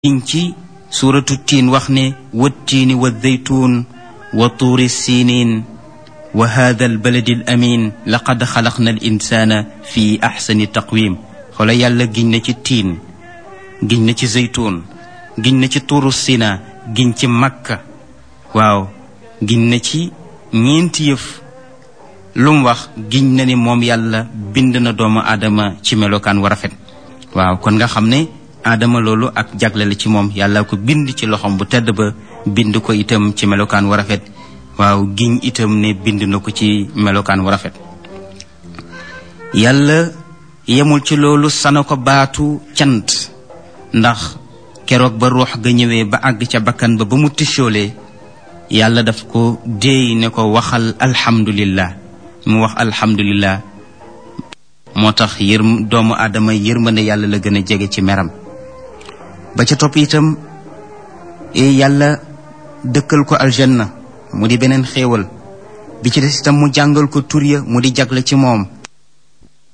giñ ci suuratu tiin wax ne wattiini wa zeytuun wa tuuri siiniin wa hada albaladi al amin laqad xalaqna al insaana fi axsani taqwim xoola yàlla giñ na ci tiin giñ na ci zeytuun giñ na ci tuuru sina giñ ci makka waaw giñ na ci ñeenti yëf lu mu wax giñ na ni moom yàlla bind na doomu aadama ci melokaan wa rafet waaw kon nga xam ne aadama loolu ak jagle la ci moom yàlla ko bind ci loxom bu tedd ba bind ko itam ci melokaan wa rafet waaw giñ itam ne bind na ko ci melokaan wa rafet yàlla yemul ci loolu sana ko baatu cant ndax keroog ba ruux ga ñëwee ba àgg ca bakkan ba ba mu tichoolee yàlla daf ko déey ne ko waxal alhamdulillah mu wax alhamdulillah moo tax yër doomu aadama yërmande yàlla la gën a jege ci meram ba ca topp itam yàlla dëkkal ko aljanna mu di beneen xéewal bi ci des itam mu jàngal ko tur ya mu di jagle ci moom